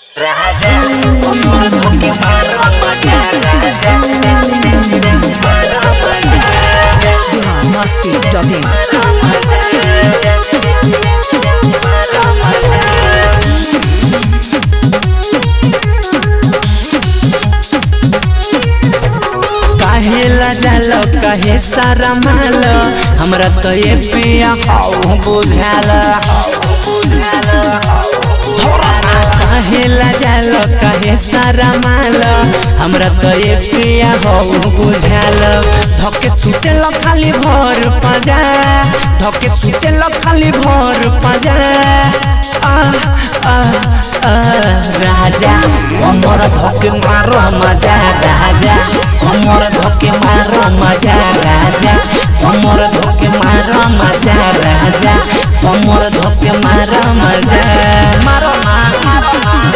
biharmasti.in काहे लजाल काहे सारा माल हमरा तो ये पिया हाउ बुझाल काहे लजाल काहे सारा माल हमरा तो ये पिया हाउ बुझाल धके सुते ल खाली भर पाजा धके सुते ल खाली भर पाजा आ आ आ राजा अमर धके मारो मजा राजा अमर धके मारो मजा राजा अमर धके मारो मजा राजा अमर धके मारो मजा मारो ना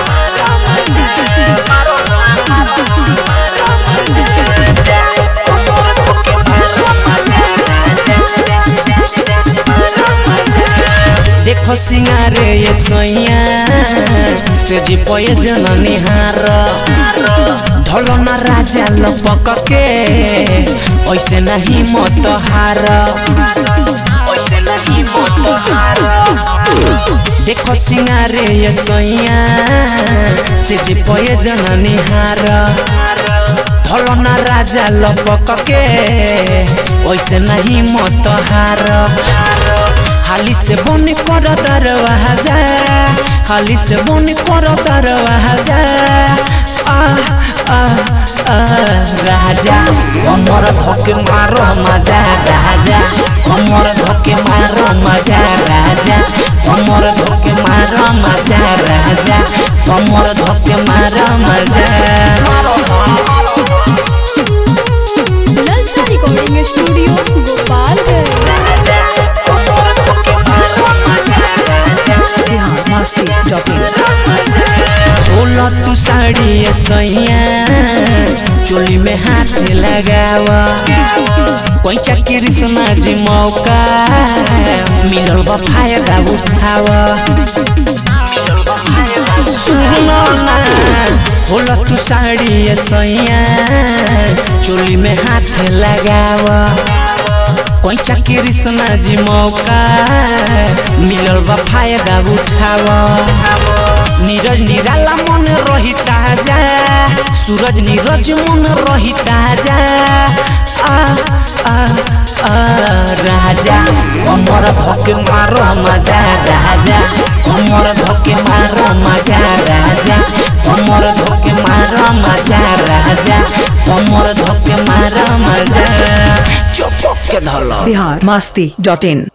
देखो सिंगारे ये सैया से जी पये जन निहार ढोलो ना राजा लपक के ऐसे नहीं मत हार ऐसे नहीं मत हार देखो सिंगारे ये सैया से जी पये जन निहार ढोलो ना राजा लपक के ऐसे नहीं मत हार हाली से बन कर दरवाजा हाली से बन कर दरवाजा आ आ आ राजा अमर धके मारो मजा राजा अमर धके मारो मजा राजा अमर धके मारो मजा राजा अमर धके मारो मजा ललचा रिकॉर्डिंग स्टूडियो गोपालगंज biharmasti.in बोला तू साड़ी ये सैया चोली में हाथ लगावा कोई चक्कर समाज मौका मिलल बा फायदा उठावा सुनो ना बोला तू साड़ी ये सैया चोली में हाथ लगावा कोई चक्कर समाज मौका मिलल बा फायदा उठावा नीरज निराला मन रही ताजा सूरज नीरज मन रही ताजा आ आ आ राजा अमर धके मारो मजा राजा अमर धके मारो मजा राजा अमर धके मारो मजा राजा अमर धके मारो मजा चुप के धलो biharmasti.in